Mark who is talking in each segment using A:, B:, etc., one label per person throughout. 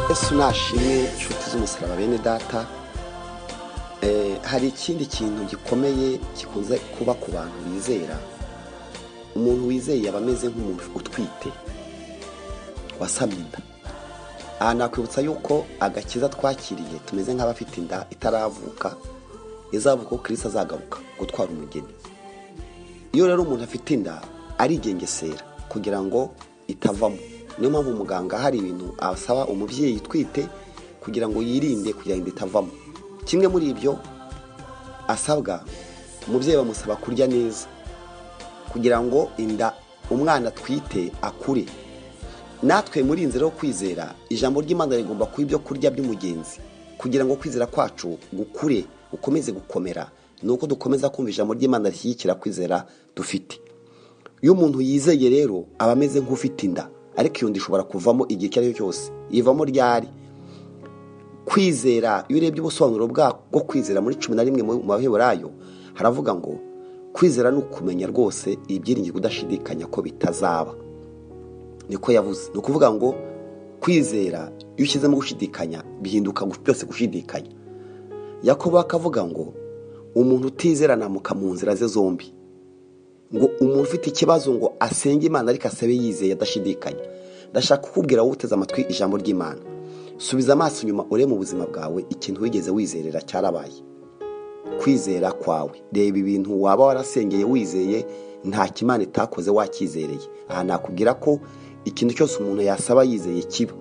A: yesu nashimwe inshuti z'umusaraba bene data eh, hari ikindi kintu gikomeye gikunze kuba ku bantu bizera umuntu wizeye yaba ameze nk'umuntu utwite wasamye inda aha nakwibutsa yuko agakiza twakiriye tumeze nk'abafite inda itaravuka izavuka ko kirisi azagaruka gutwara umugeni iyo rero umuntu afite inda arigengesera kugira ngo itavamo niyo mpamvu muganga hari ibintu asaba umubyeyi utwite kugira ngo yirinde kugira inda itavamo kimwe muri ibyo asabwa umubyeyi bamusaba kurya neza kugira ngo inda umwana atwite akure natwe muri iyi nzira yo kwizera ijambo ry'imana rigomba kuba ibyo kurya by'umugenzi kugira ngo kwizera kwacu gukure gukomeze gukomera ni uko dukomeza kumva ijambo ry'imana rishyigikira kwizera dufite iyo umuntu yizeye rero aba ameze nk'ufite inda ariko iyo nda ishobora kuvamo igihe icyo ari cyo cyose ivamo ryari kwizera iyo urebye ubusobanuro bwo kwizera muri cumi na rimwe mu maheburayo haravuga ngo kwizera ni ukumenya rwose ibyiringiro udashidikanya ko bitazaba niko yavuze ni ukuvuga ngo kwizera iyo ushyizemo gushidikanya bihinduka byose gushidikanya yakobo akavuga ngo umuntu utizera namuka mu nzira ze zombi ngo umuntu ufite ikibazo ngo asenge imana ariko asabe yizeye adashidikanya ndashaka kukubwira wowe uteze amatwi ijambo ry'imana subiza amaso inyuma urebe mu buzima bwawe ikintu wigeze wizerera cyarabaye kwizera kwawe reba ibintu waba warasengeye wizeye nta kimana itakoze wakizereye aha nakubwira ko ikintu cyose umuntu yasaba yizeye kiba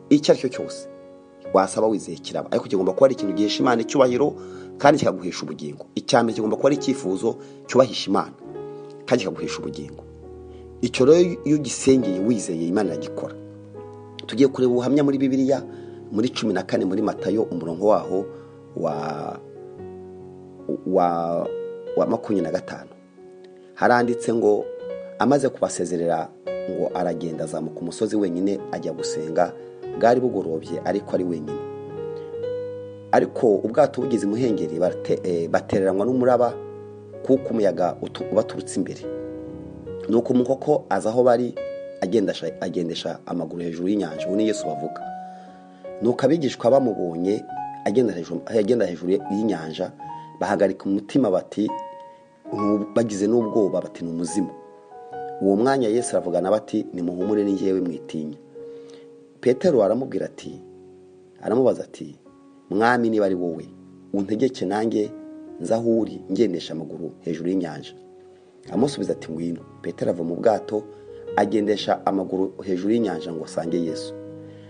A: icyo ari cyo cyose wasaba wizeye kiraba ariko kigomba kuba ari ikintu gihesha imana icyubahiro kandi kikaguhesha ubugingo icya mbere kigomba kuba ari icyifuzo cyubahisha imana kandi kikaguhesha ubugingo icyo rero iyo ugisengeye wizeye imana iragikora tugiye kureba ubuhamya muri bibiliya muri cumi na kane muri matayo umurongo waho wa wa wa makumyabiri na gatanu haranditse ngo amaze kubasezerera ngo aragenda azamuka umusozi wenyine ajya gusenga bwari bugorobye ariko ari wenyine ariko ubwato bugeze imuhengeri barate- eh, batereranwa n'umuraba kuko umuyaga utu- ubaturutse imbere nuko umukoko aza aho bari agendesha- agendesha amaguru hejuru y'inyanja ubu ni yesu bavuga nuko abigishwa bamubonye agenda hejuru- agenda hejuru y'inyanja bahagarika umutima bati "Ntu- bagize n'ubwoba bati ni umuzimu uwo mwanya yesu aravugana bati nimuhumure ni jyewe mwitinya petero aramubwira ati aramubaza ati mwami niba ari wowe untegeke nanjye nza aho uri ngendesha amaguru hejuru y'inyanja amusubiza ati ngwino petero ava mu bwato agendesha amaguru hejuru y'inyanja ngo asange yesu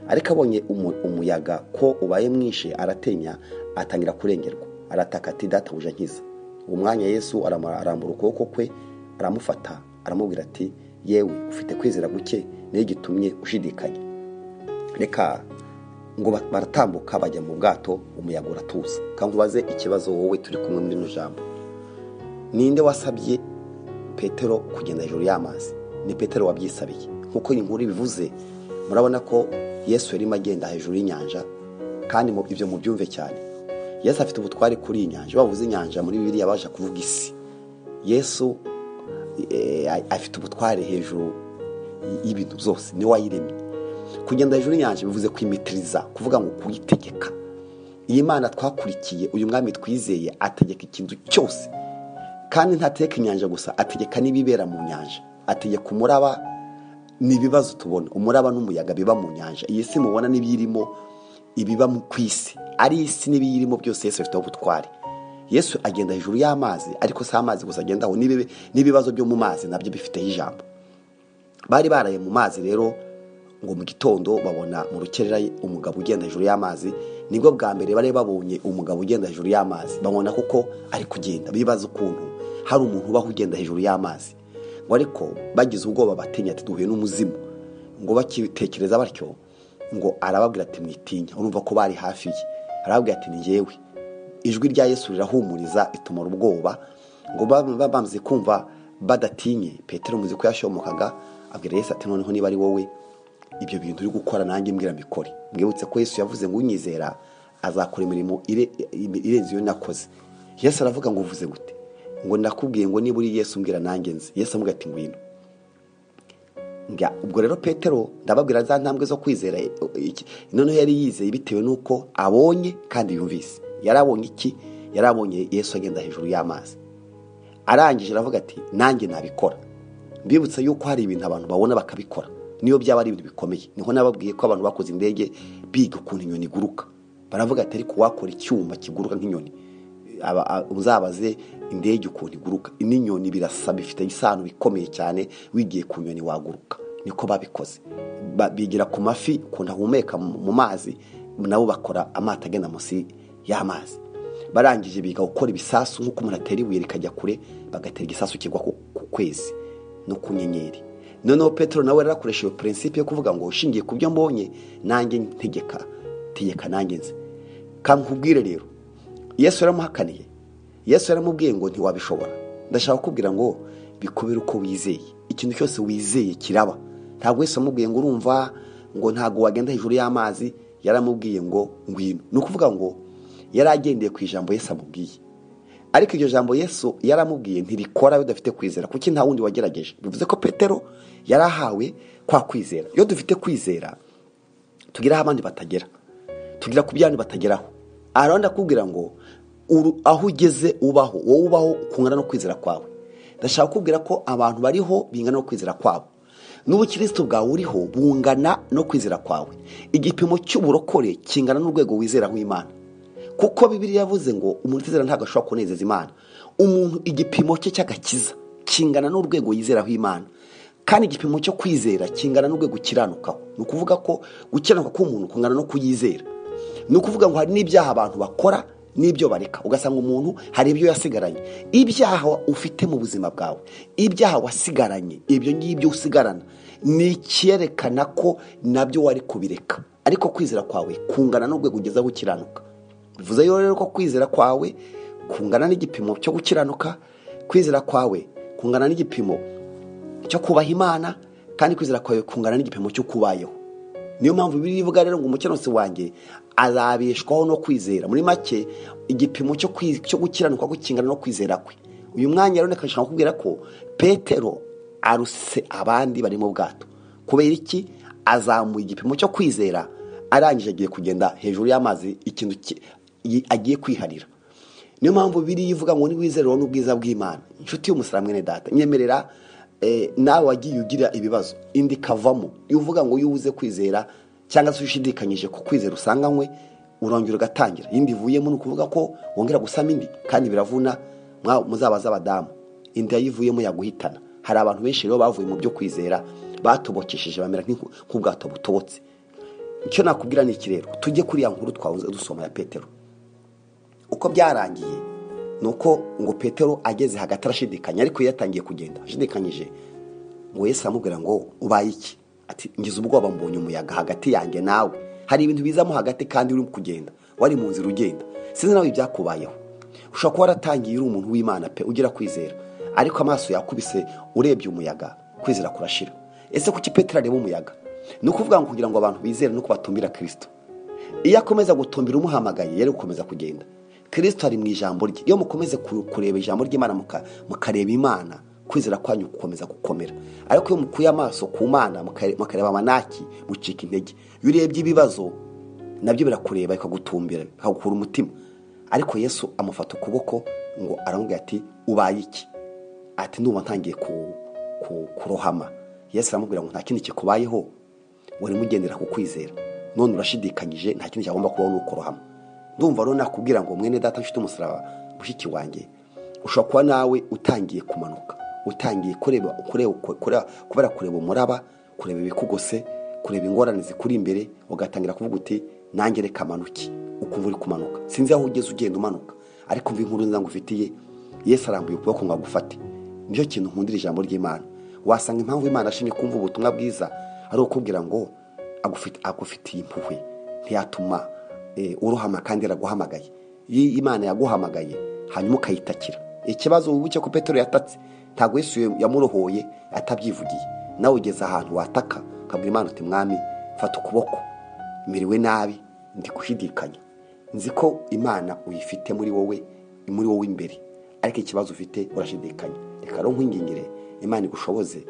A: ariko abonye umu- umuyaga ko ubaye mwinshi aratenya atangira kurengerwa arataka ati databuja nkiza uwo mwanya yesu aramu- arambura ukuboko kwe aramufata aramubwira ati yewe ufite kwizera guke niyo gitumye ushidikanya reka ngo ba- baratambuka bajya mu bwato umuyaga uratuza kandi ubaze ikibazo wowe turi kumwe muri rino jambo ninde wasabye petero kugenda hejuru y'amazi ni petero wabyisabiye nk'uko iyi nkuru ibivuze murabona ko yesu yarimo agenda hejuru y'inyanja kandi mu- ibyo mubyumve cyane yesu afite ubutware kuri iyi nyanja bavuze inyanja muri bibiriya baje kuvuga isi yesu eh, a- afite ubutware hejuru y- y'ibintu byose niwe wayiremye kugenda hejuru y'inyanja bivuze kwimitiriza kuvuga ngo kuyitegeka iyi mana twakurikiye uyu mwami twizeye ategeka ikintu cyose kandi ntateka inyanja gusa ategeka n'ibibera mu nyanja ategeka umuraba n'ibibazo tubona umuraba n'umuyaga biba mu nyanja iyi si mubona n'ibiyirimo ibiba mu- ku isi ari isi n'ibiyirimo byose yesu afiteho ubutware yesu agenda hejuru y'amazi ariko si amazi gusa agendaho n'ibibi- n'ibibazo byo mu mazi nabyo bifiteho ijambo bari baraye mu mazi rero ngo mu gitondo babona mu rukerera umugabo ugenda hejuru y'amazi nibwo bwa mbere bari babonye umugabo ugenda hejuru y'amazi babona kuko ari kugenda bibaza ukuntu hari umuntu ubaho ugenda hejuru y'amazi ngo ariko bagize ubwoba batinya ati duhuye n'umuzimu ngo bakitekereza batyo ngo arababwira ati mwitinya urumva ko bari hafi ye arababwira ati ni jyewe ijwi rya yesu rirahumuriza itumura ubwoba ngo baba bamaze kumva badatinye petero muzi ko yashomokaga abwira yesu ati noneho niba ari wowe ibyo bintu uri gukora nanjye mbwira mbikore mwibutse ko yesu yavuze ngo unyizera azakora imirimo ire- irenze iyo nakoze yesu aravuga ngo uvuze gute ngo nakubwiye ngo niba uri yesu mbwira nanjye nzi yesu amubwira ati ngwino Nga- ubwo rero petero ndababwira za ntambwe zo kwizera e- iki- noneho yari yizeye bitewe n'uko abonye kandi yumvise yari abonye iki yari abonye yesu agenda hejuru y'amazi arangije aravuga ati nanjye nabikora mbibutsa yuko hari ibintu abantu babona bakabikora niyo byaba ari ibintu bikomeye niho nababwiye ko abantu bakoze indege biga ukuntu inyoni iguruka baravuga ati ariko wakora icyuma kiguruka nk'inyoni aba- a- uzabaze indege ukuntu iguruka n'inyoni birasa bifite isano ikomeye cyane wigiye ku nyoni waguruka niko babikoze Ba- bigira ku mafi ukuntu ahumeka mu mu mazi nabo bakora amato agenda munsi y'amazi barangije biga gukora ibisasu nk'uko umuntu atera ibuye rikajya kure bagatera igisasu kigwa ku ku kwezi no ku nyenyeri noneho petero nawe yarakoresheje purinsipe yo kuvuga ngo ushingiye ku byo mbonye nanjye ntegeka tegeka nanjye nzi kankubwire rero yesu yaramuhakaniye yesu yaramubwiye ngo ntiwabishobora ndashaka kukubwira ngo bikubere uko wizeye ikintu cyose wizeye kiraba ntabwo yesu yamubwiye ngo urumva ngo ntabwo wagenda hejuru y'amazi yaramubwiye ngo ngwino ni ukuvuga ngo yari agendeye ku ijambo yesu amubwiye ariko iryo jambo yesu yaramubwiye ntirikora bidafite kwizera kuko nta wundi wagerageje bivuze ko petero yari ahawe kwa kwizera iyo dufite kwizera tugira aho abandi batagera tugira ku byandi batageraho arabona akubwira ngo uru- aho ugeze ubaho wowe ubaho kungana no kwizera kwawe ndashaka kukubwira ko abantu bariho bingana no kwizera kwabo n'ubukirisitu bwawe uriho bungana no kwizera kwawe igipimo cy'uburokore kingana n'urwego wizeraho imana kuko bibiri yavuze ngo umuntu utizera ntabwo ashobora kunezeza imana umuntu igipimo cye cy'agakiza kingana n'urwego yizeraho imana kandi igipimo cyo kwizera kingana n'urwego ukiranukaho ni ukuvuga ko gukiranuka k'umuntu kungana no kuyizera ni ukuvuga ngo hari n'ibyaha abantu bakora n'ibyo bareka ugasanga umuntu hari ibyo yasigaranye ibyaha ufite mu buzima bwawe ibyaha wasigaranye ibyo ngibyo usigarana ni icyerekana ko nabyo wari kubireka ariko kwizera kwawe kungana n'urwego ugezeho ukiranuka bivuze rero ko kwizera kwawe kungana n'igipimo cyo gukiranuka kwizera kwawe kungana n'igipimo cyo kubaha imana kandi kwizera kwawe kungana n'igipimo cyo kubayeho niyo mpamvu bibiri ivuga rero ngo umukiranutsi wanjye azabeshwaho no kwizera muri make igipimo cyo kwi- cyo gukiranuka ko kingana no kwizera kwe uyu mwanya rero ndakashaka kukubwira ko petero aruse abandi bari mu bwato kubera iki azamuye igipimo cyo kwizera arangije agiye kugenda hejuru y'amazi ikintu ki- yi- agiye kwiharira niyo mpamvu biri ivuga ngo niwizerero n'ubwiza bw'imana inshuti y'umusara mwene data nyemerera eh, nawe wagiye ugira ibibazo indi ikavamo iyo uvuga ngo iyo ubuze kwizera cyangwa se ushidikanyije ku kwizera usanganywe urongera ugatangira iyindi ivuyemo ni ukuvuga ko wongera gusama indi kandi biravuna mwa- muzabaze abadamu inda yivuyemo yaguhitana hari abantu benshi rero bavuye mu byo kwizera batobokesheje bamera nk'inku- nk'ubwato butobotse icyo nakubwira ni iki rero tujye kuri ya nkuru twahoze dusoma ya petero uko byarangiye ni uko ngo petero ageze hagati arashidikanya ariko iyo yatangiye kugenda ashidikanyije ngo yesu aramubwira ngo ubaye iki ati ngize ubwoba mbonye umuyaga hagati yanjye nawe hari ibintu bizamo hagati kandi uri kugenda wari mu nzira ugenda sinzi nawe ibyakubayeho ushobora kuba waratangiye uri umuntu w'imana pe ugira kwizera ariko amaso yakubise urebye umuyaga kwizera kurashira ese kuki petero areba umuyaga ni ukuvuga ngo kugira ngo abantu bizere nuko batumbira kirisito iyo akomeza gutumbira umuhamagaye yari gukomeza kugenda kirisito ari mu ijambo rye iyo mukomeze ku- kureba ijambo ry'imana muka- mukareba imana kwizera kwanyu gukomeza gukomera ariko iyo mukuye amaso ku mana mukare- mukareba amanaki mucika intege iyo urebye ibibazo nabyo birakureba bikagutumbira bikagukura umutima ariko yesu amufata ukuboko ngo aramubwira ati ubaye iki ati nuba ntangiye ku- ku- kurohama yesu aramubwira ngo nta kindi kikubayeho wari mugendera ku kwizera none urashidikanyije nta kindi cyagomba kubaho ni ukorohama ndumva rero nakubwira ngo mwene data nshuti umusaraba mushiki wanjye ushobora kuba nawe utangiye kumanuka utangiye kureba kureba kureba- kubera kureba umuraba kureba ibikugose kureba ingorane zikuri imbere ugatangira kuvuga uti nanjye reka manuki ukumva uri kumanuka sinzi aho ugeze ugenda umanuka ariko mva inkuru nza ngufitiye yesu arambuye ukuboko ngo agufate nicyo kintu nkundira ijambo ry'imana wasanga impamvu imana ashimye kumva ubutumwa bwiza ari ukubwira ngo agufite- agufitiye impuhwe ntiyatuma eh, urohama kandi yaraguhamagaye y'imana yaguhamagaye hanyuma ukayitakira ikibazo wibuke ko petero yatatse ntabwo Yesu yamurohoye atabyivugiye nawe ugeze ahantu wataka ukabwira imana uti mwami fata ukuboko miriwe nabi ndi gushidikanya nzi ko imana uyifite muri wowe muri wowe imbere ariko ikibazo ufite urashidikanya reka rero nkwingingire imana igushoboze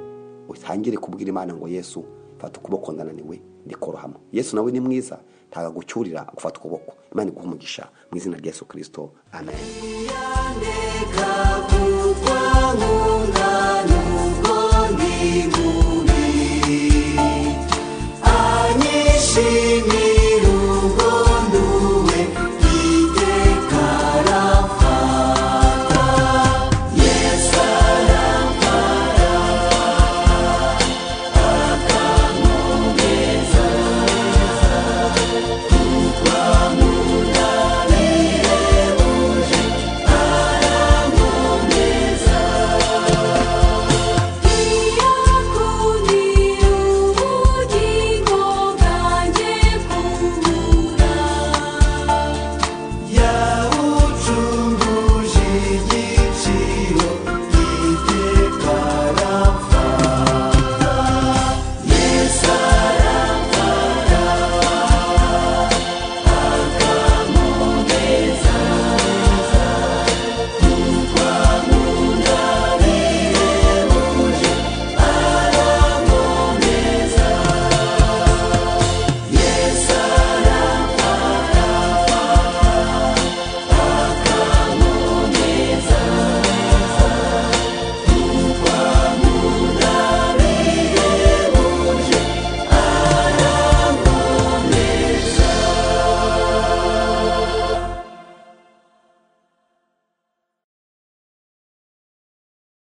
A: utangire kubwira imana ngo yesu fata ukuboko ndananiwe ndikorohamo yesu nawe ni mwiza ntabwo agucyurira gufata ukuboko imana iguha umugisha mu izina rya yesu kirisito amen
B: Reka kugwa mu